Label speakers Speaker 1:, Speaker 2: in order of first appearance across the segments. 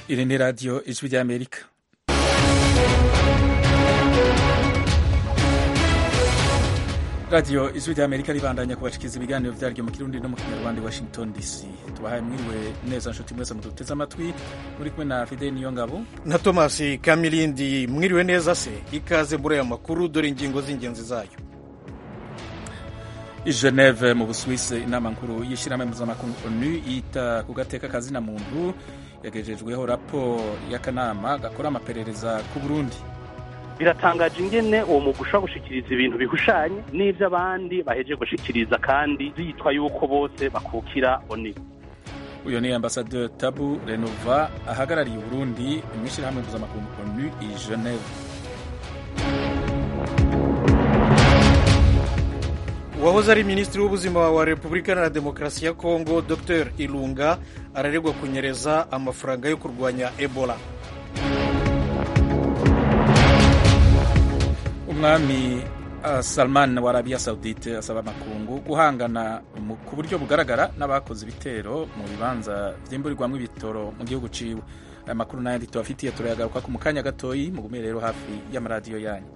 Speaker 1: Iri ni radiyo ijwi ry'Amerika. radiyo ijwi ry'Amerika ribandanya kubashikiriza ibiganiro vyaryo mu kirundi no mu kinyarwanda Washington DC. Tubahaye mwiriwe neza nshuti mwese muduteze amatwi muri kumwe na Fidel Niyongabo
Speaker 2: na Thomas Kamilindi. Mwiriwe neza se, ikaze muri aya makuru, dore ingingo z'ingenzi zayo.
Speaker 1: i Geneve mu Busuwisi inama nkuru y'ishyirahamwe mpuzamakungu ONU yita ku gateka kazina muntu yagejejweho raporo y'akanama gakora amaperereza ku Burundi
Speaker 3: biratangaje ingene uwo mugwi ushobora gushikiriza ibintu bihushanye n'ivyo abandi bahejeje gushikiriza kandi zitwa yuko bose bakukira ONU
Speaker 1: uyu ni ambasaderi Tabu Renova ahagarariye Uburundi mu ishyirahamwe mpuzamakungu ONU i Geneve
Speaker 2: uwahoze ari minisitiri w'ubuzima wa repubulika iharanira demokarasi ya kongo dr ilunga araregwa kunyereza amafaranga yo kurwanya ebola
Speaker 1: umwami uh, salman wa arabiya saudite asaba amakungu guhangana ku buryo bugaragara n'abakoze ibitero mu bibanza vyimburirwamwo ibitoro mu gihugu ciwe aya makuru n'ayandi tubafitiye turayagaruka ku mukanya gatoyi mugume rero hafi y'amaradiyo yanyu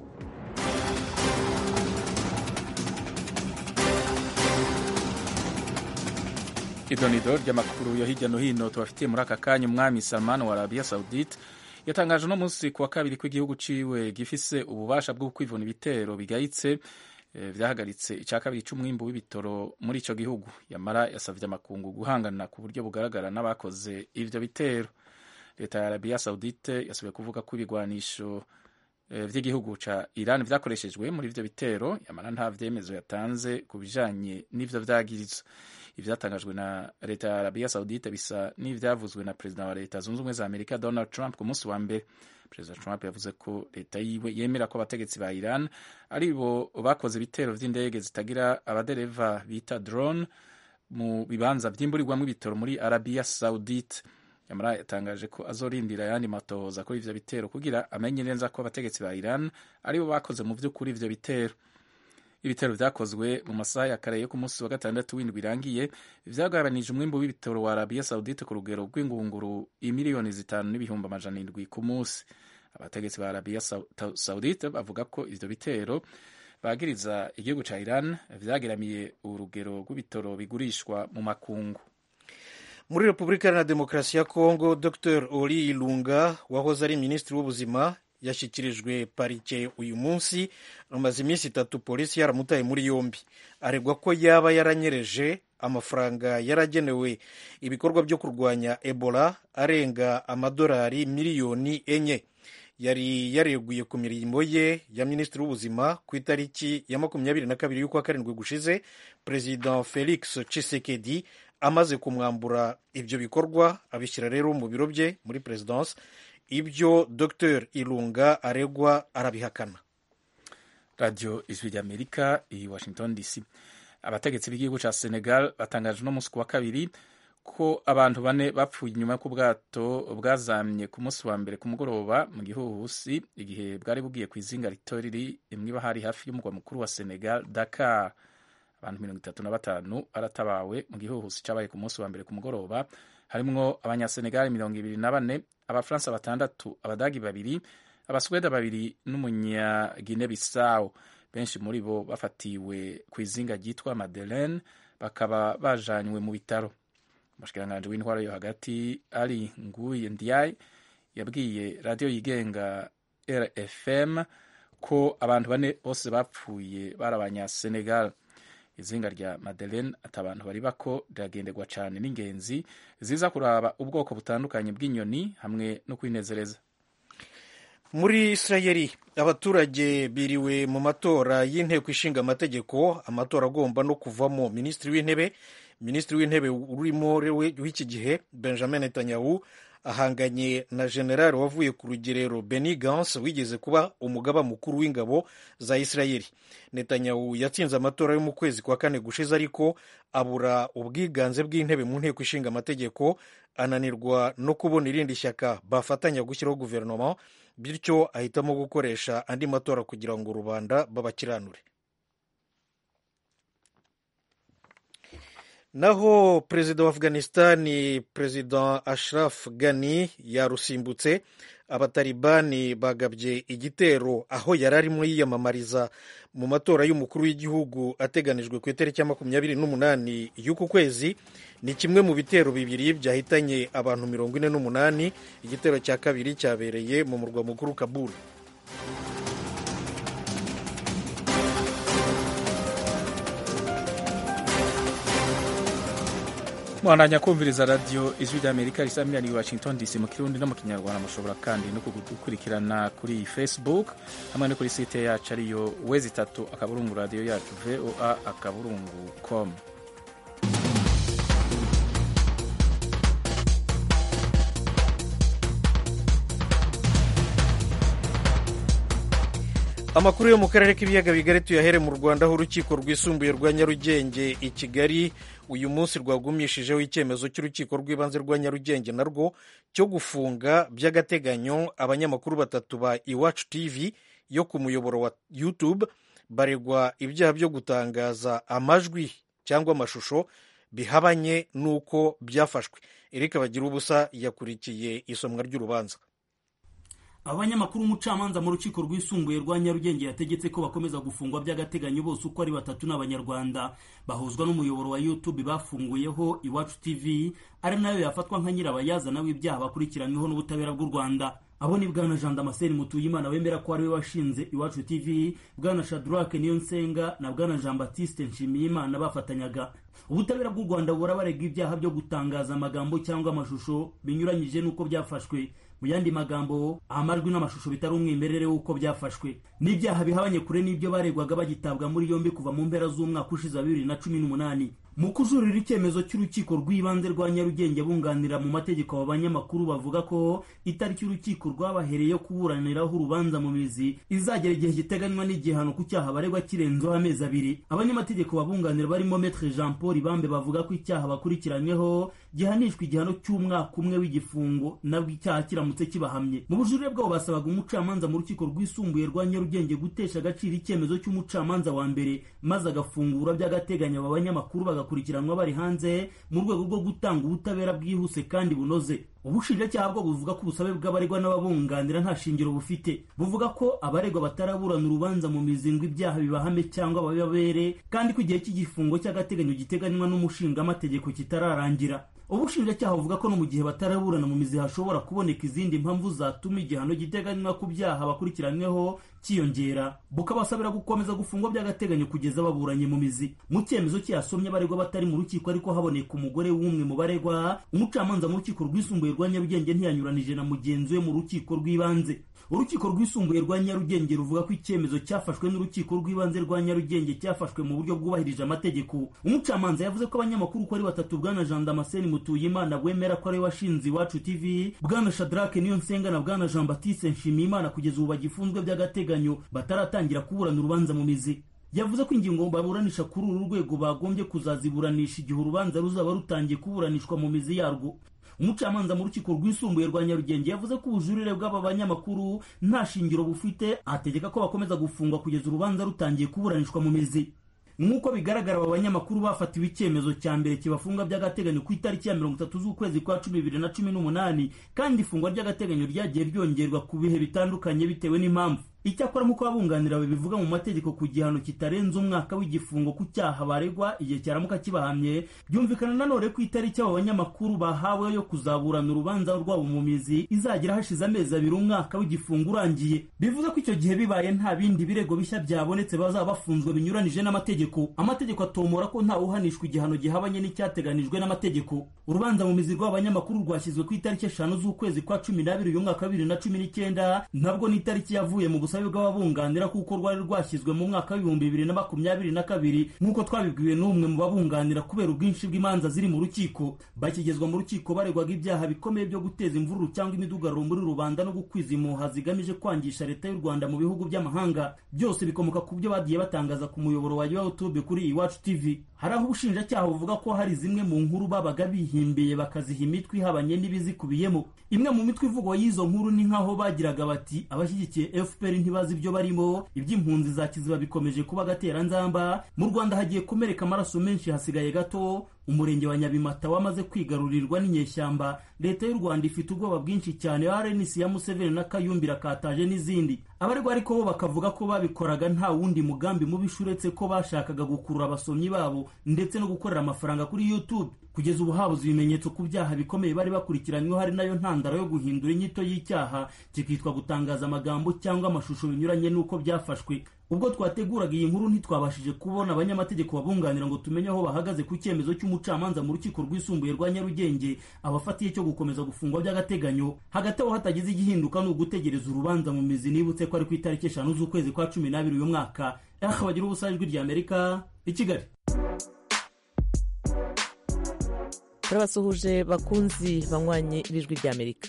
Speaker 1: idonido ry'amakuru yo hirya no hino tubafitiye muri aka kanya umwami salman wa arabiya saudite yatangaje uno munsi ku wa kabiri ko igihugu ciwe gifise ububasha bwo kwivuna ibitero bigayitse e, vyahagaritse ica kabiri c'umwimbu w'ibitoro muri ico gihugu yamara yasavye amakungu guhangana ku buryo bugaragara n'abakoze ivyo bitero leta ya arabiya saudite yasubiye kuvuga ko ibigwanisho e, vy'igihugu ca iran vyakoreshejwe muri ivyo bitero yamara nta vyemezo yatanze ku bijanye n'ivyo vyagirizo ivyatangajwe na leta ya arabiya saudite bisa n'ivyavuzwe na perezida wa leta zunze ubumwe za amerika donald trump ku munsi wa mbere perezida trump yavuze ko leta yiwe yemera ko abategetsi ba iran ari bo bakoze ibitero vy'indege zitagira abadereva bita drone mu bibanza vyimburirwamwo ibitoro muri arabiya saudite yamara yatangaje ko azorindira ayandi matohoza kuri ivyo bitero kugira amenye neza ko abategetsi ba iran ari bo bakoze mu vy'ukuri ivyo bitero ibitero vyakozwe mu masaha ya kare yo ku munsi wa gatandatu w'indwi birangiye vyagabanije umwimbu w'ibitoro wa arabiya saudite ku rugero rw'ingunguru imiliyoni zitanu n'ibihumbi amajana indwi ku munsi abategetsi ba arabiya saudite bavuga ko ivyo bitero bagiriza igihugu ca iran vyageramiye urugero rw'ibitoro bigurishwa mu makungu
Speaker 2: muri repubulika iharanira demokarasi ya kongo dr ori ilunga wahoze ari minisitiri w'ubuzima yashyikirijwe parike uyu munsi amaze iminsi itatu polisi yaramutaye muri yombi aregwa ko yaba yaranyereje amafaranga yaragenewe ibikorwa byo kurwanya ebola arenga amadolari miliyoni enye yari yareguye ku mirimo ye ya minisitiri w'ubuzima ku itariki ya makumyabiri na kabiri y'ukwa karindwi gushize perezida felix tshisekedi amaze kumwambura ibyo bikorwa abishyira rero mu biro bye muri perezidansi ibyo dr ilunga aregwa arabihakana
Speaker 1: radiyo ijwi ry'amerika i washington dc abategetsi b'igihugu cya senegal batangaje uno munsi ku wa kabiri ko abantu bane bapfuye inyuma y'ubwato bwazamye ku munsi wa mbere ku mugoroba mu gihuhusi igihe bwari bugiye ku izinga rito riri imwe hari hafi y'umurwa mukuru wa senegal dakar abantu mirongo itatu na batanu baratabawe mu gihuhusi cyabaye ku munsi wa mbere ku mugoroba harimwo abanyasenegali mirongo ibiri na bane abafaransa batandatu abadagi babiri abasweda babiri n'umunyagine bisawo benshi muri bo bafatiwe ku izinga ryitwa madeleine bakaba bajanywe mu bitaro umushikiranganji w'intwaro yo hagati ari nguye ndiaye yabwiye radiyo yigenga rfm ko abantu bane bose bapfuye bari abanyasenegal izinga rya madeleine ati abantu bari bako riragenderwa cyane n'ingenzi ziza kuraba ubwoko butandukanye bw'inyoni hamwe no kwinezereza
Speaker 2: muri isirayeli abaturage biriwe mu matora y'inteko ishinga amategeko amatora agomba no kuvamo minisitiri w'intebe minisitiri w'intebe urimo w'iki gihe benjamin netanyahu ahanganye na generali wavuye ku rugerero Benny Gantz wigeze kuba umugaba mukuru w'ingabo za Isirayeli. Netanyahu yatsinze amatora yo mu kwezi kwa kane gushize ariko abura ubwiganze bw'intebe mu nteko ishinga amategeko ananirwa no kubona irindi shyaka bafatanya gushyiraho guverinoma bityo ahitamo gukoresha andi matora kugira ngo rubanda babakiranure naho perezida wa afghanistani perezida ashraf ghani yarusimbutse abatalibani bagabye igitero aho yari arimo yiyamamariza mu matora y'umukuru w'igihugu ateganijwe ku itariki ya makumyabiri n'umunani y'uku kwezi ni kimwe mu bitero bibiri byahitanye abantu mirongo ine n'umunani igitero cya kabiri cyabereye mu murwa mukuru kabul
Speaker 1: mwananya kumviriza radiyo ijwi ry'amerika risamira ni washington dc mu kirundi no mu kinyarwanda mushobora kandi no kudukurikirana kuri facebook hamwe no kuri site yacu ariyo wezi itatu akaburungu radiyo yacu voa akaburungu com
Speaker 2: amakuru yo mu karere k'ibiyaga bigari tuyahere mu rwanda aho urukiko rwisumbuye rwa nyarugenge i kigali uyu munsi rwagumishijeho icyemezo cy'urukiko rw'ibanze rwa nyarugenge narwo cyo gufunga by'agateganyo abanyamakuru batatu ba iwacu tv yo ku muyoboro wa youtube baregwa ibyaha byo gutangaza amajwi cyangwa amashusho bihabanye n'uko byafashwe erika bagira ubusa yakurikiye isomwa ry'urubanza
Speaker 4: abanyamakuru umucamanza mu rukiko rwisumbuye rwa nyarugenge yategetse ko bakomeza gufungwa by'agateganyo bose uko ari batatu n'abanyarwanda bahuzwa n'umuyoboro wa youtube bafunguyeho iwacu tv ari nayo yafatwa nka nyirabayazana w'ibyaha bakurikiranyweho n'ubutabera bw'u rwanda abo ni bwana jean damascene mutuyimana wemera ko ari we washinze iwacu tv bwana shadrake niyonsenga na bwana jean baptiste nshimiyimana bafatanyaga ubutabera bw'u rwanda buhora barega ibyaha byo gutangaza amagambo cyangwa amashusho binyuranyije n'uko byafashwe mu yandi magambo amajwi n'amashusho bitari umwimerere w'uko byafashwe n'ibyaha bihabanye kure n'ibyo baregwaga bagitabwa muri yombi kuva mu mpera z'umwaka ushize wa bibiri na cumi n'umunani mu kujurira icyemezo cy'urukiko rw'ibanze rwa nyarugenge bunganira mu mategeko aba banyamakuru bavuga ko itariki y'urukiko rwabahereye yo kuburaniraho urubanza mu mizi izagera igihe giteganywa n'igihano ku cyaha baregwa kirenzeho amezi abiri abanyamategeko babunganira barimo metre jean paul ibambe bavuga ko icyaha bakurikiranyweho gihanishwa igihano cy'umwaka umwe w'igifungo nabwo icyaha kiramutse kibahamye mu bujurire bwabo basabaga umucamanza mu rukiko rwisumbuye rwa nyarugenge gutesha agaciro icyemezo cy'umucamanza wa mbere maze agafungura by'agateganyo aba banyamakuru bagakurikiranwa bari hanze mu rwego rwo gutanga ubutabera bwihuse kandi bunoze ubushinjacyaha bwo buvuga ko ubusabe bw'abaregwa n'ababunganira nta shingiro bufite buvuga ko abaregwa bataraburana urubanza mu mizingo ibyaha bibahame cyangwa babibabere kandi ko igihe cy'igifungo cy'agateganyo giteganywa n'umushingamategeko kitararangira ubushinjacyaha buvuga ko no mu gihe bataraburana mu mizi hashobora kuboneka izindi mpamvu zatuma igihano giteganywa ku byaha bakurikiranyweho cyiyongera bukabasabira gukomeza gufungwa by'agateganyo kugeza baburanye mu mizi mu cyemezo cyasomye abaregwa batari mu rukiko ariko haboneka umugore w'umwe mu baregwa umucamanza mu rukiko rwisumbuye rwa nyarugenge ntiyanyuranije na mugenzi we mu rukiko rw'ibanze urukiko rwisumbuye rwa nyarugenge ruvuga ko icyemezo cyafashwe n'urukiko rw'ibanze rwa nyarugenge cyafashwe mu buryo bwubahirije amategeko umucamanza yavuze ko abanyamakuru uko ari batatu bwana jean damascene mutuyimana wemera ko ari we washinze iwacu tv bwana shadrake niyo nsenga na bwana jean baptiste nshimiyimana kugeza ubu bagifunzwe by'agateganyo bataratangira kuburana urubanza mu mizi yavuze ko ingingo baburanisha kuri uru rwego bagombye kuzaziburanisha igihe urubanza ruzaba rutangiye kuburanishwa mu mizi yarwo umucamanza mu rukiko rwisumbuye rwa nyarugenge yavuze ko ubujurire bw'aba banyamakuru nta shingiro bufite ategeka ko bakomeza gufungwa kugeza urubanza rutangiye kuburanishwa mu mizi nk'uko bigaragara aba banyamakuru bafatiwe icyemezo cya mbere kibafunga by'agateganyo ku itariki ya mirongo itatu z'ukwezi kwa cumi bibiri na cumi n'umunani kandi ifungwa ry'agateganyo ryagiye ryongerwa ku bihe bitandukanye bitewe n'impamvu icyakora nk'uko abunganira bivuga mu mategeko ku gihano kitarenze umwaka w'igifungo ku cyaha baregwa igihe cyaramuka kibahamye byumvikana nanone ko itariki abo banyamakuru bahawe yo kuzaburana urubanza rwabo mu mizi izagera hashize amezi abiri umwaka w'igifungo urangiye bivuze ko icyo gihe bibaye nta bindi birego bishya byabonetse bazaba bafunzwe binyuranije n'amategeko amategeko atomora ko ntawe uhanishwa igihano gihabanye n'icyateganijwe n'amategeko urubanza mu mizi rw'abanyamakuru rwashyizwe ku itariki eshanu z'ukwezi kwa cumi n'abiri uyu mwaka wa bibiri na cumi n'icyenda ntabwo n'itariki yavuye mu ubusabe bw'ababunganira kuko rwari rwashyizwe mu mwaka w'ibihumbi bibiri na makumyabiri na kabiri nk'uko twabibwiwe n'umwe mu babunganira kubera ubwinshi bw'imanza ziri mu rukiko bakigezwa mu rukiko baregwaga ibyaha bikomeye byo guteza imvururu cyangwa imidugararo muri rubanda no gukwiza impuha zigamije kwangisha leta y'u rwanda mu bihugu by'amahanga byose bikomoka ku byo bagiye batangaza ku muyoboro wa youtube kuri iwacu tv hari aho ubushinjacyaha buvuga ko hari zimwe mu nkuru babaga bihimbiye bakaziha imitwe ihabanye n'ibizikubiyemo imwe mu mitwe ivugwa y'izo nkuru ni nk'aho bagiraga bati abashyigikiye fpr ntibazi ibyo barimo iby'impunzi za kiziba bikomeje kuba agateranzamba mu rwanda hagiye kumereka amaraso menshi hasigaye gato umurenge wa nyabimata wamaze kwigarurirwa n'inyeshyamba leta y'u rwanda ifite ubwoba bwinshi cyane rnc ya museveni na kayumbira kataje n'izindi abaregwa ariko bo bakavuga ko babikoraga nta wundi mugambi mubisha uretse ko bashakaga gukurura abasomyi babo ndetse no gukorera amafaranga kuri youtube kugeza ubu habuze ibimenyetso ku byaha bikomeye bari bakurikiranyweho hari nayo ntandaro yo guhindura inyito y'icyaha kikitwa gutangaza amagambo cyangwa amashusho binyuranye n'uko byafashwe ubwo twateguraga iyi nkuru ntitwabashije kubona abanyamategeko babunganira ngo tumenye aho bahagaze ku cyemezo cy'umucamanza mu rukiko rwisumbuye rwa nyarugenge abafatiye cyo gukomeza gufungwa by'agateganyo hagati aho hatagize igihinduka ni ugutegereza urubanza mu mizi nibutse ko ari ku itariki eshanu z'ukwezi kwa cumi n'abiri uyu mwaka aha bagira ubusa ijwi rya amerika i kigali
Speaker 5: turabasuhuje bakunzi banywanyi b'ijwi ry'amerika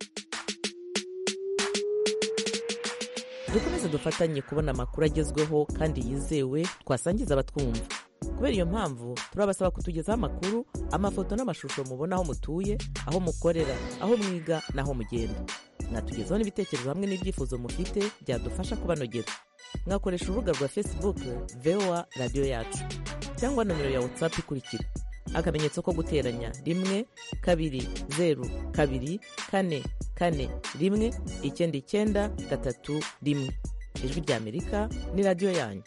Speaker 5: dukomeze dufatanye kubona amakuru agezweho kandi yizewe twasangiza abatwumva kubera iyo mpamvu turabasaba kutugezaho amakuru amafoto n'amashusho mubona aho mutuye aho mukorera aho mwiga n'aho mugenda mwatugezaho n'ibitekerezo hamwe n'ibyifuzo mufite byadufasha kubanogera mwakoresha urubuga rwa facebook voa radiyo yacu cyangwa nomero ya whatsapp ikurikira akamenyetso ko guteranya rimwe kabiri zeru kabiri kane kane rimwe icyenda icyenda gatatu rimwe ijwi rya amerika ni radiyo yanyu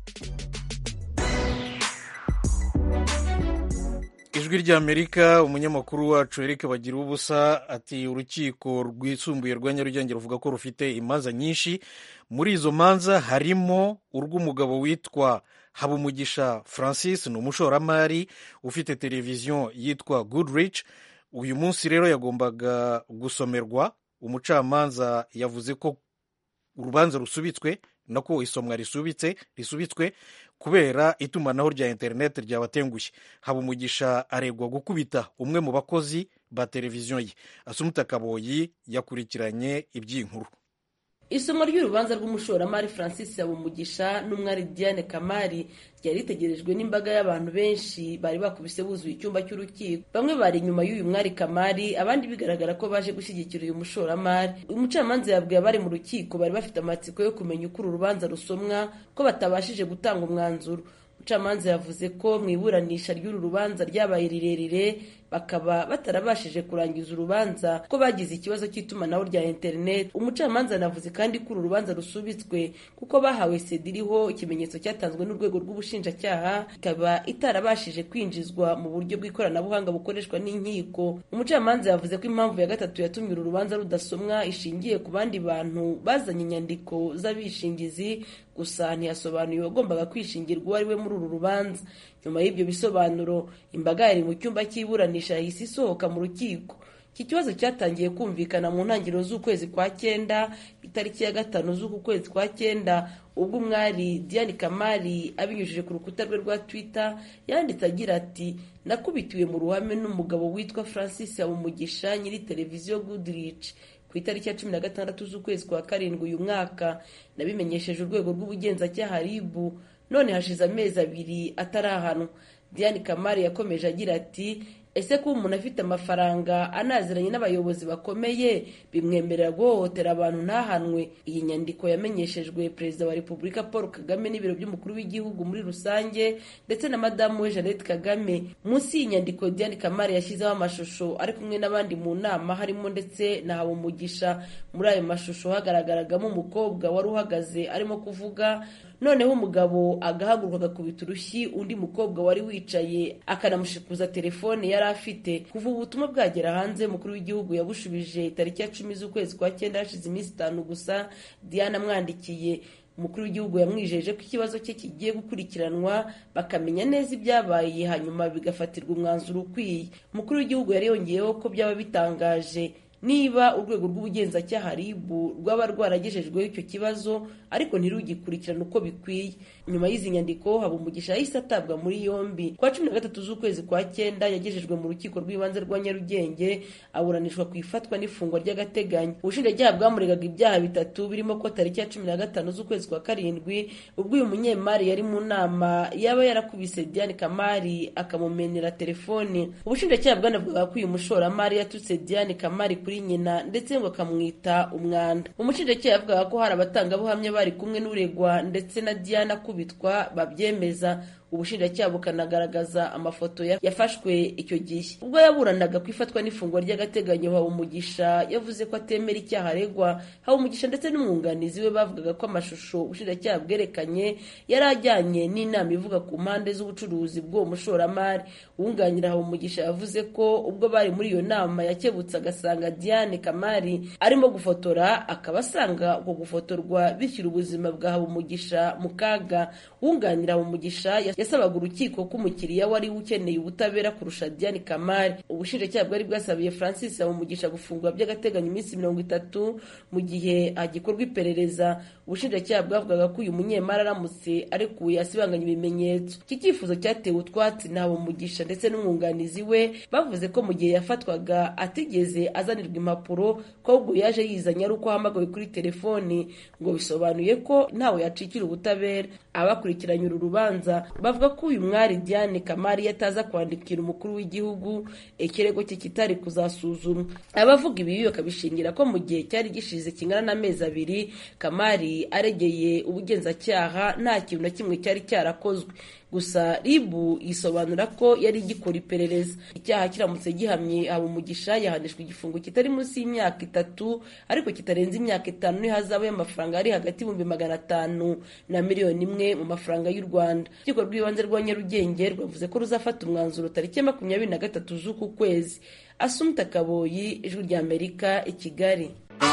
Speaker 2: ijwi rya amerika umunyamakuru wacu eric bagira ubusa ati urukiko rwisumbuye rwa nyarugenge ruvuga ko rufite imanza nyinshi muri izo manza harimo urw'umugabo witwa habumugisha francis ni umushoramari ufite televiziyo yitwa goodrich uyu munsi rero yagombaga gusomerwa umucamanza yavuze ko urubanza rusubitswe nako isomwa risubitse risubitswe kubera itumanaho rya interineti ryabatengushye habumugisha aregwa gukubita umwe mu bakozi ba televiziyo ye asumuta kaboyi yakurikiranye iby'inkuru
Speaker 6: isomo ry'urubanza rw'umushoramari francis habumugisha n'umwari diane kamari ryari ritegerejwe n'imbaga y'abantu benshi bari bakubise buzuye icyumba cy'urukiko bamwe bari inyuma y'uyu mwari kamari abandi bigaragara ko baje gushyigikira uyu mushoramari umucamanza yabwiye abari mu rukiko bari bafite amatsiko yo kumenya uko uru rubanza rusomwa ko batabashije gutanga umwanzuro umucamanza yavuze ko mu iburanisha ry'uru rubanza ryabaye rirerire bakaba batarabashije kurangiza urubanza ko bagize ikibazo cy'itumanaho rya interineti umucamanza anavuze kandi ko uru rubanza rusubitswe kuko bahawe seda iriho ikimenyetso cyatanzwe n'urwego rw'ubushinjacyaha ikaba itarabashije kwinjizwa mu buryo bw'ikoranabuhanga bukoreshwa n'inkiko umucamanza yavuze ko impamvu ya gatatu yatumye uru rubanza rudasomwa ishingiye ku bandi bantu bazanye inyandiko z'abishingizi gusa ntiyasobanuye uwagombaga kwishingirwa uwo ari we muri uru rubanza nyuma y'ibyo bisobanuro imbaga yari mu cyumba cy'iburanisha yahise isohoka mu rukiko iki kibazo cyatangiye kumvikana mu ntangiriro z'ukwezi kwa cyenda itariki ya gatanu z'uku kwezi kwa cyenda ubwo umwari diane kamari abinyujije ku rukuta rwe rwa twitter yanditse agira ati nakubitiwe mu ruhame n'umugabo witwa francis habumugisha nyiri televiziyo goodrich ku itariki ya cumi na gatandatu z'ukwezi kwa karindwi uyu mwaka nabimenyesheje urwego rw'ubugenzacyaha ribu none hashize amezi abiri atarahanwa diane kamari yakomeje agira ati ese kuba umuntu afite amafaranga anaziranye n'abayobozi bakomeye bimwemerera guhohotera abantu ntahanwe iyi nyandiko yamenyeshejwe perezida wa repubulika paul kagame n'ibiro by'umukuru w'igihugu muri rusange ndetse na madamu we jeannette kagame munsi y'iyi nyandiko diane kamari yashyizeho amashusho ari kumwe n'abandi mu nama harimo ndetse na habumugisha muri ayo mashusho hagaragaragamo umukobwa wari uhagaze arimo kuvuga noneho umugabo agahaguruka agakubita urushyi undi mukobwa wari wicaye akanamushikuza telefone yari afite kuva ubutumwa bwagera hanze umukuru w'igihugu yabushubije tariki ya cumi z'ukwezi kwa cyenda hashize iminsi itanu gusa diana amwandikiye umukuru w'igihugu yamwijeje ko ikibazo cye kigiye gukurikiranwa bakamenya neza ibyabaye hanyuma bigafatirwa umwanzuro ukwiye umukuru w'igihugu yari yongeyeho ko byaba bitangaje niba urwego rw'ubugenzacyaha ribu rwaba rwaragejejweho icyo kibazo ariko ntirugikurikirane uko bikwiye nyuma y'izi nyandiko habumugisha yahise atabwa muri yombi kwa cumi na gatatu z'ukwezi kwa cyenda yagejejwe mu rukiko rw'ibanze rwa nyarugenge aburanishwa ku ifatwa n'ifungwa ry'agateganyo ubushinjacyaha bwamuregaga ibyaha bitatu birimo ko tariki ya cumi na gatanu z'ukwezi kwa karindwi ubwo uyu munyemari yari mu nama yaba yarakubise diane kamari akamumenera telefoni ubushinjacyaha bwanavugaga ko uyu mushoramari yatutse diane kamari kuri nyina ndetse ngo akamwita umwanda umushinjacyaha yavugaga ko hari abatangabuhamya bari kumwe n'uregwa ndetse na diana akubitwa babyemeza ubushinjacyaha bukanagaragaza amafoto yafashwe icyo gihe ubwo yaburanaga ku ifatwa n'ifungwa ry'agateganyo habumugisha yavuze ko atemera icyaha aregwa habumugisha ndetse n'umwunganizi we bavugaga ko amashusho ubushinjacyaha bwerekanye yari ajyanye n'inama ivuga ku mpande z'ubucuruzi bw'uwo mushoramari uwunganira habumugisha yavuze ko ubwo bari muri iyo nama yakebutse agasanga diane kamari arimo gufotora akaba asanga uko gufotorwa bishyira ubuzima bwa habumugisha mu kaga wunganira habumugisha yasabaga urukiko ko umukiriya wari ukeneye ubutabera kurusha diane kamari ubushinjacyaha bwari bwasabiye francis habumugisha gufungwa by'agateganyo iminsi mirongo itatu mu gihe hagikorwa iperereza ubushinjacyaha bwavugaga ko uyu munyemari aramutse arekuye asibanganya ibimenyetso iki cyifuzo cyatewe utwatsi na habumugisha ndetse n'umwunganizi we bavuze ko mu gihe yafatwaga atigeze azanirwa impapuro ko ahubwo yaje yizanye ari uko ahamagawe kuri telefoni ngo bisobanuye ko ntawe yacikira ubutabera abakurikiranye uru rubanza bavuga ko uyu mwari diane kamari yataza kwandikira umukuru w'igihugu ikirego cye kitari kuzasuzumwa abavuga ibi bakabishingira ko mu gihe cyari gishize kingana n'amezi abiri kamari aregeye ubugenzacyaha nta kintu na kimwe cyari cyarakozwe gusa ribu yisobanura ko yari igikora iperereza icyaha kiramutse gihamye habumugisha yahanishwa igifungo kitari munsi y'imyaka itatu ariko kitarenze imyaka itanu n'ihazabu y'amafaranga ari hagati y'ibihumbi magana atanu na miliyoni imwe mu mafaranga y'u rwanda urukiko rw'ibanze rwa nyarugenge rwavuze ko ruzafata umwanzuro tariki ya makumyabiri na gatatu z'uku kwezi asumta kaboyi ijwi ry'amerika i kigali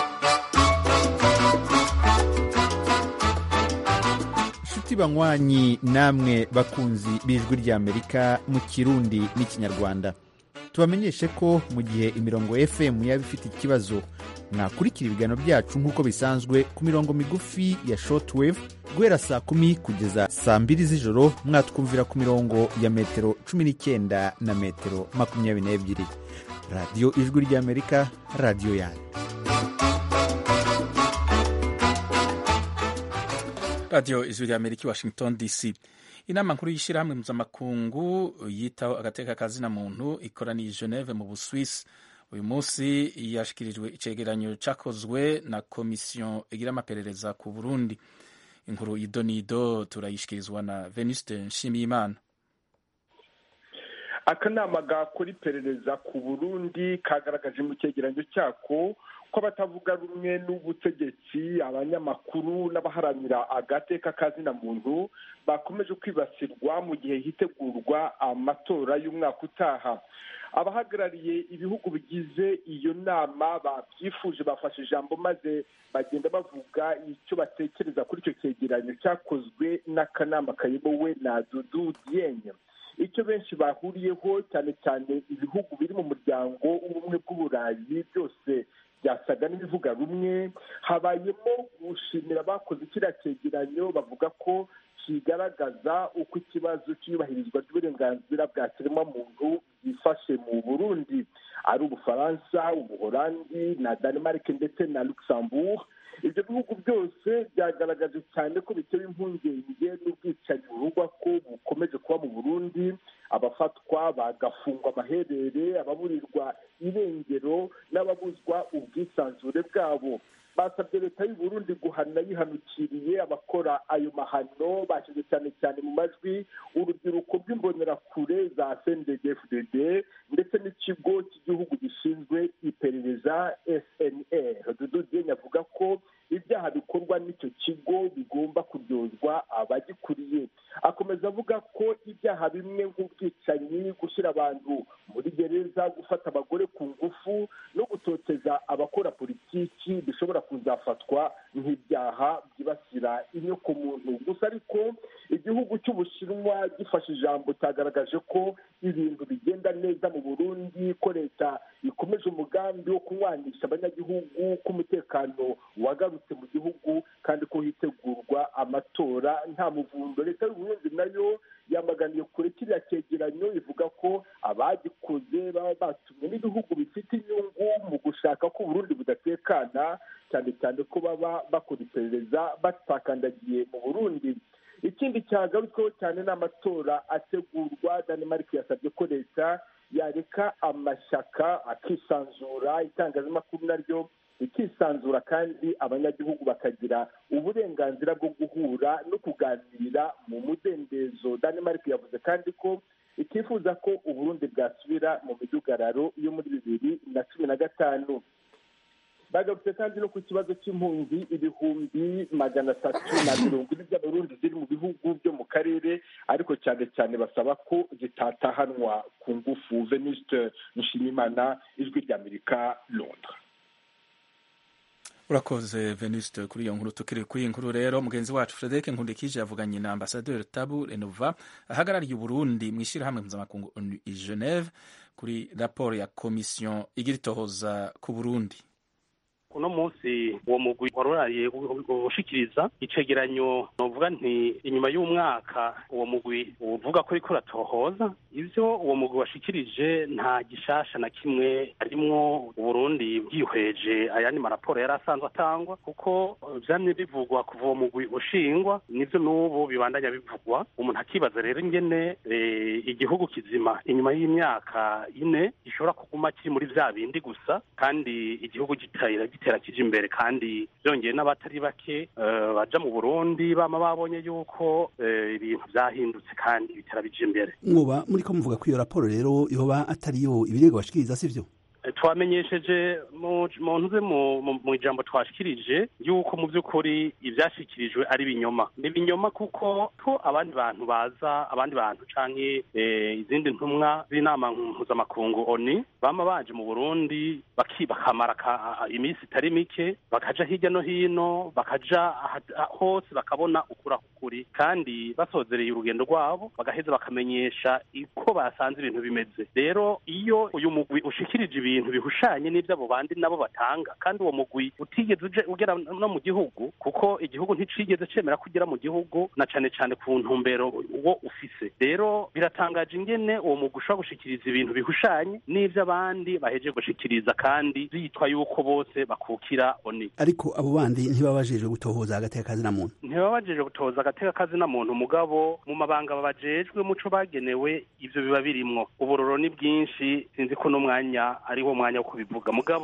Speaker 7: inshuti banywanyi namwe bakunzi b'ijwi ry'amerika mu kirundi n'ikinyarwanda tubamenyeshe ko mu gihe imirongo fm yaba ifite ikibazo mwakurikira ibiganiro byacu nk'uko bisanzwe ku mirongo migufi ya shortwave guhera saa kumi kugeza saa mbiri z'ijoro mwatwumvira ku mirongo ya metero cumi n'icyenda na metero makumyabiri n'ebyiri radiyo ijwi ry'amerika radiyo yanyu
Speaker 1: radiyo ijwi rya amerika i washington dc inama nkuru y'ishyirahamwe mpuzamakungu yitaho agateka kazina muntu ikoraniye geneve mu buswisi uyu munsi yashyikirijwe icyegeranyo cyakozwe na komisiyo igira amaperereza ku burundi inkuru y'idonido turayishyikirizwa na venuste nshimiyimana
Speaker 8: akanama gakora iperereza ku burundi kagaragaje mu cyegeranyo cyako ko abatavuga rumwe n'ubutegetsi abanyamakuru n'abaharanira agateka kazina muntu bakomeje kwibasirwa mu gihe hitegurwa amatora y'umwaka utaha abahagarariye ibihugu bigize iyo nama babyifuje bafashe ijambo maze bagenda bavuga icyo batekereza kuri icyo cyegeranyo cyakozwe n'akanama kayobowe na dudu diyenye icyo benshi bahuriyeho cyane cyane ibihugu biri mu muryango w'ubumwe bw'uburayi byose byasaga n'ibivuga rumwe habayemo gushimira abakoze kiriya cyegeranyo bavuga ko kigaragaza uko ikibazo cy'iyubahirizwa ry'uburenganzira bwa kiremwamuntu byifashe mu burundi ari ubufaransa ubuholandi na denmark ndetse na luxembourg ibyo bihugu byose byagaragaje cyane ko bitewe impungenge n'ubwicanyi buvugwa ko bukomeje kuba mu burundi abafatwa bagafungwa amaherere ababurirwa irengero n'ababuzwa ubwisanzure bwabo basabye leta y'u Burundi guhana yihanukiriye abakora ayo mahano bashyize cyane cyane mu majwi urubyiruko rw'imbonerakure za cndfdd ndetse n'ikigo cy'igihugu gishinzwe iperereza snr dudu dieng avuga ko ibyaha bikorwa n'icyo kigo bigomba kuryozwa abagikuriye akomeza avuga ko ibyaha bimwe nk'ubwicanyi gushyira abantu muri gereza gufata abagore ku ngufu no gutoteza abakora politiki bishobora kuzafatwa nk'ibyaha byibasira inyokomuntu gusa ariko igihugu cy'ubushinwa gifashe ijambo cyagaragaje ko ibintu bigenda neza mu burundi ko leta ikomeje umugambi wo kunywanisha abanyagihugu ko umutekano wagarutse mu gihugu kandi ko hitegurwa amatora nta muvundo leta y'uburundi nayo yamaganiye kure kiriya cyegeranyo ivuga ko abagikoze baba batumwe n'ibihugu bifite inyungu mu gushaka ko uburundi budatekana cyane cyane ko baba bakora iperereza batakandagiye mu burundi ikindi cyagarutsweho cyane ni amatora ategurwa danemark yasabye ko leta yareka amashyaka akisanzura itangazamakuru naryo ikisanzura kandi abanyagihugu bakagira uburenganzira bwo guhura no kuganira mu mudendezo danemark yavuze kandi ko itifuza ko uburundi bwasubira mu midugararo yo muri bibiri na cumi na gatanu bagarutse kandi no ku kibazo cy'impunzi ibihumbi magana atatu na mirongo ine by'abarundi ziri mu bihugu byo mu karere ariko cyane cyane basaba ko zitatahanwa ku ngufu venuste nshimimana ijwi ry'amerika londres
Speaker 1: urakoze venuste kuri iyo nkuru tukiri kuri iyi nkuru rero mugenzi wacu frederic nkundikije yavuganye na ambasaderi tabu renova ahagarariye uburundi mu ishyirahamwe mpuzamakungu i geneve kuri raporo ya komisiyo igira itohoza ku burundi
Speaker 3: uno munsi uwo mugwi waruraye ushikiriza icegeranyo novuga nti inyuma y'umwaka uwo mugwi uvuga ko uriko uratohoza ivyo uwo mugwi washikirije nta gishasha na kimwe harimwo uburundi bwihweje ayandi maraporo yari asanzwe atangwa kuko vyamye bivugwa kuva uwo mugwi ushingwa nivyo n'ubu bibandanya bivugwa umuntu akibaza rero ingene igihugu kizima inyuma y'imyaka ine gishobora kuguma kiri muri vya bindi gusa kandi igihugu gitera gitera kije imbere kandi byongeye n'abatari bake baja mu burundi bama babonye yuko ibintu vyahindutse kandi bitera bije imbere
Speaker 9: mwoba muriko muvuga ko iyo raporo rero yoba atariyo ibirego bashikiriza sivyo
Speaker 3: twamenyesheje mu ntuze mu ijambo twashikirije yuko mu by'ukuri ibyashyikirijwe ari ibinyoma ni ibinyoma kuko ko abandi bantu baza abandi bantu canke izindi ntumwa z'inama mpuzamakungu oni bama baje mu burundi bakamara iminsi itari mike bakaja hirya no hino bakaja hose bakabona ukura kuri kandi basozereye urugendo rwabo bagaheza bakamenyesha uko basanze ibintu bimeze rero iyo uyu mugwi ushikirije ibintu bihushanye n'ibyo abo bandi nabo batanga kandi uwo mugwi utigeze ugera no mu gihugu kuko igihugu nticigeze cemera ko ugera mu gihugu na cane cane ku ntumbero uwo ufise rero biratangaje ingene uwo mugwi ushobora gushikiriza ibintu bihushanye n'ivyo abandi baheje gushikiriza kandi zitwa yuko bose bakukira oni
Speaker 9: ariko abo bandi ntibabajejwe gutohoza agateka kazina muntu
Speaker 3: ntibabajejwe gutohoza agateka kazina muntu mugabo mu mabanga babajejwe muco bagenewe ivyo biba birimwo uburoro ni bwinshi sinzi ko n'umwanya ari wo mwanya wo kubivuga mugabo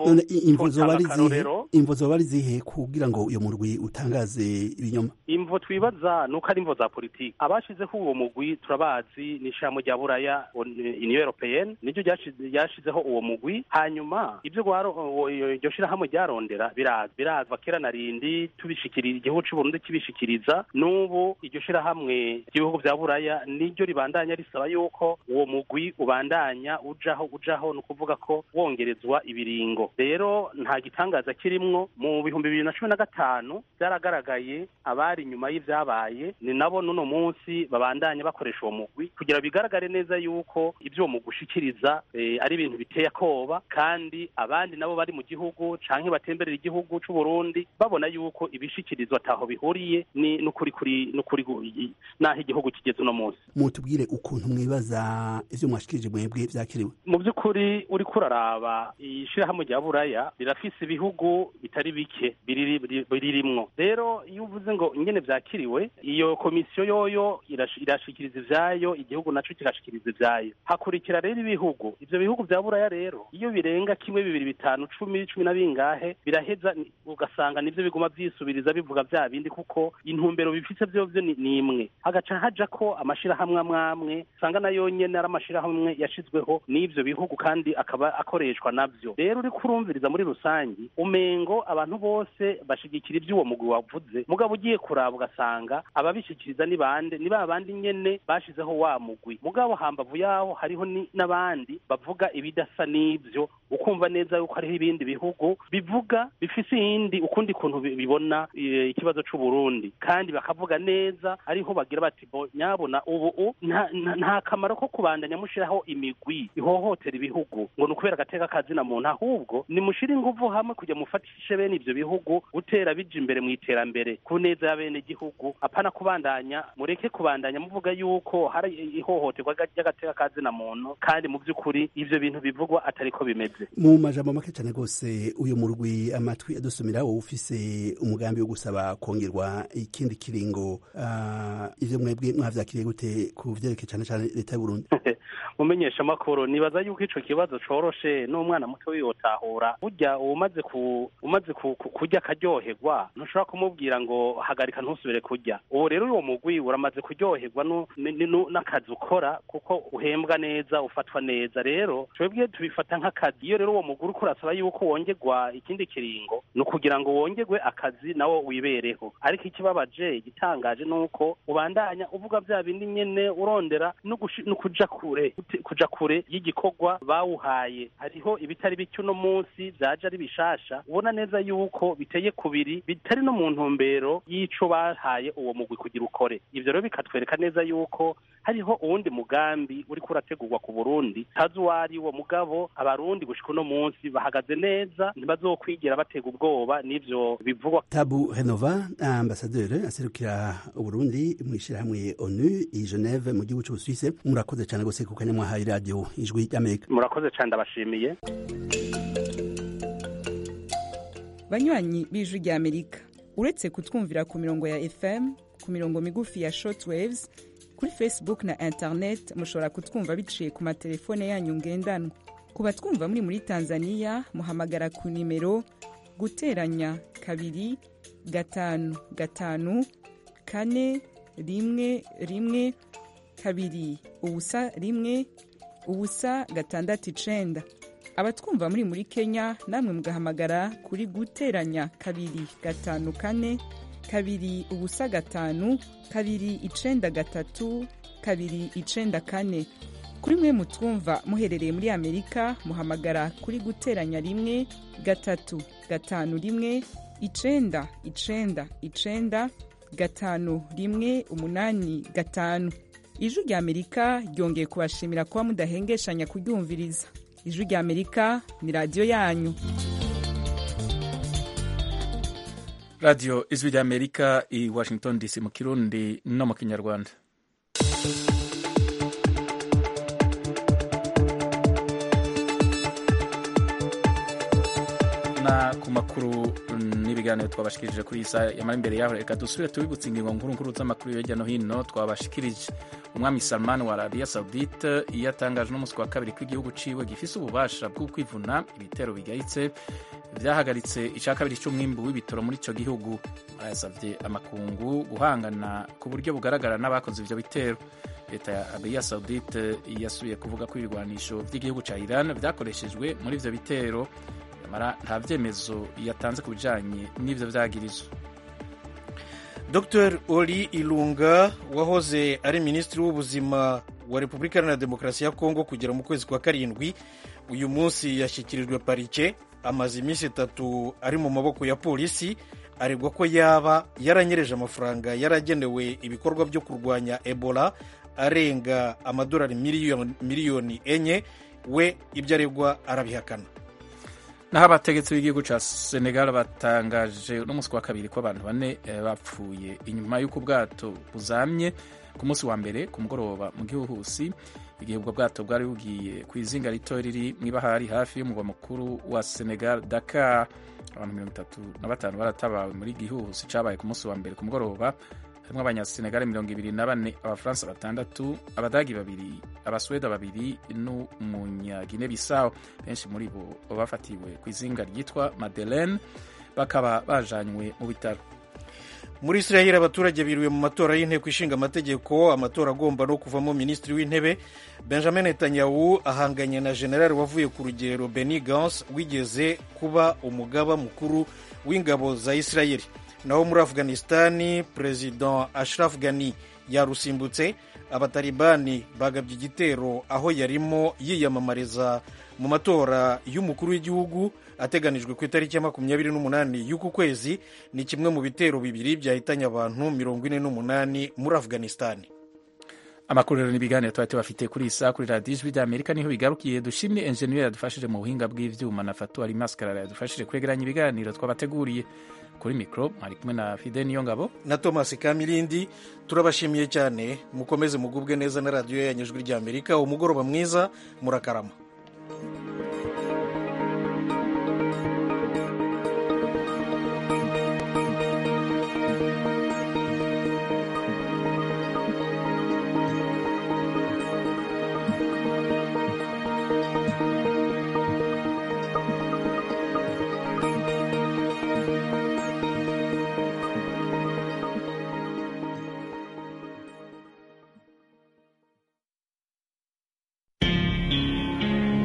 Speaker 9: imvo zoba ari zihe kugira ngo uyo murwi utangaze ibinyoma
Speaker 3: imvo twibaza nuko ari imvo za politiki abashizeho uwo mugwi turabazi ni ishamo rya buraya uniyo europeyenne niryo ryashizeho uwo mugwi hanyuma ibyo iryo shirahamwe ryarondera biraza birazwa kera na rindi tubishikiriza igihugu c'uburundi kibishikiriza n'ubu iryo shirahamwe ry'ibihugu vya buraya niryo ribandanya risaba yuko uwo mugwi ubandanya ujaho ujaho ni ukuvuga ko wongerezwa ibiringo rero nta gitangaza kirimwo mu bihumbi bibiri na cumi na gatanu byaragaragaye abari inyuma y'ivyabaye ni nabo n'uno munsi babandanya bakoresha uwo mugwi kugira bigaragare neza yuko ibyo uwo mugwi ushikiriza ari ibintu biteye akoba kandi abandi nabo bari mu gihugu canke batemberera igihugu c'uburundi babona yuko ibishikirizwa ataho bihuriye ni n'ukuri kuri n'ukuri naho igihugu kigeze uno munsi
Speaker 9: mutubwire ukuntu mwibaza ivyo mwashikirije mwebwe vyakiriwe
Speaker 3: mu by'ukuri uriko uraraba ishirahamwe rya buraya rirafise ibihugu bitari bike biririmwo rero iyo uvuze ngo ingene vyakiriwe iyo komisiyo yoyo irashikiriza ivyayo igihugu naco kigashikiriza ivyayo hakurikira rero ibihugu ivyo bihugu vya buraya rero iyo birenga kimwe bibiri bitanu cumi cumi na bingahe biraheza ugasanga nivyo biguma vyisubiriza bivuga vya bindi kuko intumbero bifise vyovyo ni imwe hagaca haja ko amashirahamwe amwamwe usanga nayo nyene ari amashirahamwe yashizweho n'ivyo bihugu kandi akaba akoreshwa navyo rero uriko urumviriza muri rusangi umengo abantu bose bashigikira ivy'uwo mugwi wavuze mugabo ugiye kuraba ugasanga ababishikiriza ni bande ni ba bandi nyene bashizeho wa mugwi mugabo hambavu yaho hariho n'abandi bavuga ibidasa n'ivyo ukumva neza yuko hariho ibindi bihugu bivuga bifise iyindi ukundi kuntu bibona ikibazo c'uburundi kandi bakavuga neza ariho bagira bati bo nyabona ubu nta kamaro ko kubandanya mushiraho imigwi ihohotera ibihugu ngo ni ukubera ry'agateka kazina muntu ahubwo nimushire inguvu hamwe kujya mufatishe bene ivyo bihugu gutera bija imbere mu iterambere ku neza ya bene gihugu apana kubandanya mureke kubandanya muvuga yuko hari ihohoterwa ry'agateka kazina muntu kandi mu by'ukuri ivyo bintu bivugwa atariko bimeze
Speaker 9: mu majambo make cyane rwose uyu murwi amatwi adusumira wowe ufise umugambi wo gusaba kongerwa ikindi kiringo uh, ivyo mwebwe mwavyakiriye gute ku vyerekeye cyane cyane leta y'uburundi
Speaker 3: mumenyesha amakuru nibaza yuko ico kibazo coroshe n'umwana muto wiyotahura burya umaze ku umaze ku, ku, kurya akaryoherwa ntushobora kumubwira ngo hagarika ntusubire kurya ubu rero uwo mugwi uramaze kuryoherwa n'akazi ukora kuko uhembwa neza ufatwa neza rero twebwe tubifata nk'akazi iyo rero uwo mugwi uriko urasaba yuko wongerwa ikindi kiringo ni ukugira ngo wongerwe akazi nawo wibereho ariko ikibabaje igitangaje ni uko ubandanya uvuga vya bindi nyene urondera no kuja kure kuja kure y'igikorwa bawuhaye hariho ibitari bike uno munsi vyaje ari bishasha ubona neza yuko biteye kubiri bitari no mu ntumbero y'ico bahaye uwo mugwi kugira ukore ivyo rero bikatwereka neza yuko hariho uwundi mugambi uriko urategurwa ku burundi tazi uwari uwo mugabo abarundi gushika uno munsi bahagaze neza ntibazokwigira batega ubwoba n'ivyo bivugwa
Speaker 9: tabu renova ambasaderi aserukira uburundi mw'ishirahamwe onu i geneve mu gihugu c'ubusuwise murakoze cane gose ku kanya mwahaye radiyo ijwi ry'amerika
Speaker 3: murakoze cane ndabashimiye
Speaker 10: banywanyi b'ijwi ry'amerika uretse kutwumvira ku mirongo ya fm ku mirongo migufi ya shortwaves kuri facebook na internet mushobora kutwumva biciye ku matelefone yanyu ngendanwa ku batwumva muri muri tanzania muhamagara ku nimero guteranya kabiri gatanu gatanu kane rimwe rimwe kabiri ubusa rimwe ubusa gatandatu icenda abatwumva muri muri kenya namwe mugahamagara kuri guteranya kabiri gatanu kane kabiri ubusa gatanu kabiri icenda gatatu kabiri icenda kane kuri mwe mutwumva muherereye muri amerika muhamagara kuri guteranya rimwe gatatu gatanu rimwe icenda icenda icenda gatanu rimwe umunani gatanu ijwi rya amerika ryongeye kubashimira kuba mudahengeshanya kuryumviriza ijwi rya amerika ni radiyo yanyu
Speaker 1: radiyo ijwi rya amerika i washington dc mu kirundi no mu kinyarwanda na ku makuru n'ibiganiro twabashikirije kuri iyi saa yamara imbere yaho reka dusubire tubibutse ingingo nkuru nkuru z'amakuru hirya no hino twabashikirije umwami salman wa arabiya saudite iyo atangaje n'umunsi wa kabiri ko igihugu ciwe gifise ububasha bwo kwivuna ibitero bigayitse vyahagaritse ica kabiri c'umwimbu w'ibitoro muri ico gihugu yasavye amakungu guhangana ku buryo bugaragara n'abakoze ivyo bitero leta ya arabiya saudite yasubiye kuvuga ko ibirwanisho vy'igihugu ca iran vyakoreshejwe muri ivyo bitero nyamara nta vyemezo yatanze ku bijanye n'ivyo vyagirizo
Speaker 2: dr oli ilunga wahoze ari minisitiri w'ubuzima wa repubulika iharanira demokarasi ya kongo kugera mu kwezi kwa karindwi uyu munsi yashyikirijwe parike amaze iminsi itatu ari mu maboko ya polisi aregwa ko yaba yaranyereje amafaranga yaragenewe ibikorwa byo kurwanya ebola arenga amadolari miliyoni enye we ibyo aregwa arabihakana
Speaker 1: naho abategetsi b'igihugu cya senegal batangaje n'umunsi wa kabiri ko abantu bane bapfuye inyuma y'uko ubwato buzamye ku munsi wa mbere ku mugoroba mu gihuhusi igihe ubwo bwato bwari bugiye ku izinga rito riri mu ibahari hafi y'umurwa mukuru wa senegal dakar abantu mirongo itatu na batanu baratabawe muri gihuhusi cyabaye ku munsi wa mbere ku mugoroba harimo abanyasenegali mirongo ibiri na bane abafaransa batandatu abadagi babiri abasweda babiri n'umunyagine bisawo benshi muri bo bafatiwe ku izinga ryitwa madeleine bakaba bajanywe mu bitaro
Speaker 2: muri israel abaturage biriwe mu matora y'inteko ishinga amategeko amatora agomba no kuvamo minisitiri w'intebe benjamin netanyahu ahanganye na generali wavuye ku rugero beni gans wigeze kuba umugaba mukuru w'ingabo za israel naho muri afghanistani perezida ashraf ghani yarusimbutse abatalibani bagabye igitero aho yarimo yiyamamariza mu matora y'umukuru w'igihugu ateganijwe ku itariki ya makumyabiri n'umunani y'uku kwezi ni kimwe mu bitero bibiri byahitanye abantu mirongo ine n'umunani muri afghanistani
Speaker 1: amakuru rero n'ibiganiro tuba tubafite kuri iyi saha kuri radiyo ijwi ry'amerika niho bigarukiye dushimire enjeniyeri yadufashije mu buhinga bw'ivyuma na fatuwari maskarara yadufashije kwegeranya ibiganiro twabateguriye kuri mikoro mwari kumwe na fide niyo ngabo
Speaker 2: na thomas kamirindi turabashimiye cyane mukomeze mugubwe neza na radiyo yanyu ijwi ry'amerika umugoroba mwiza murakarama